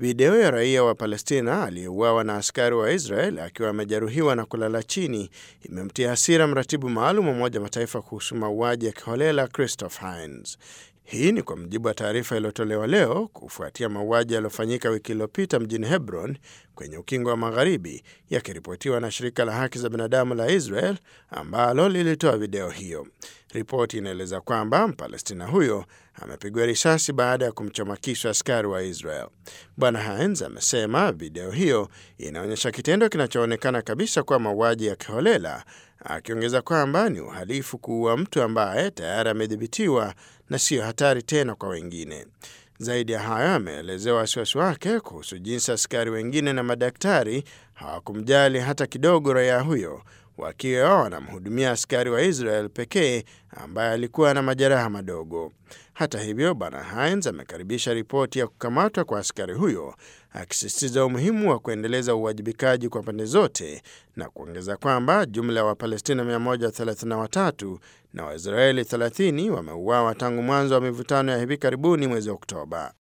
Video ya raia wa Palestina aliyeuawa na askari wa Israel akiwa amejeruhiwa na kulala chini imemtia hasira mratibu maalum wa Umoja Mataifa kuhusu mauaji ya kiholela Christopher Hines. Hii ni kwa mujibu wa taarifa iliyotolewa leo kufuatia mauaji yaliyofanyika wiki iliyopita mjini Hebron kwenye ukingo wa Magharibi, yakiripotiwa na shirika la haki za binadamu la Israel ambalo lilitoa video hiyo. Ripoti inaeleza kwamba Mpalestina huyo amepigwa risasi baada ya kumchoma kisu askari wa Israel. Bwana Hines amesema video hiyo inaonyesha kitendo kinachoonekana kabisa kuwa mauaji ya kiholela, akiongeza kwamba ni uhalifu kuua mtu ambaye tayari amedhibitiwa na siyo hatari tena kwa wengine. Zaidi ya hayo, ameelezewa wasiwasi wake kuhusu jinsi askari wengine na madaktari hawakumjali hata kidogo raia huyo, wakiwa wanamhudumia askari wa Israel pekee ambaye alikuwa na majeraha madogo. Hata hivyo, bwana Hines amekaribisha ripoti ya kukamatwa kwa askari huyo, akisisitiza umuhimu wa kuendeleza uwajibikaji kwa pande zote na kuongeza kwamba jumla ya Wapalestina 133 na Waisraeli 30 wameuawa tangu mwanzo wa mivutano ya hivi karibuni mwezi Oktoba.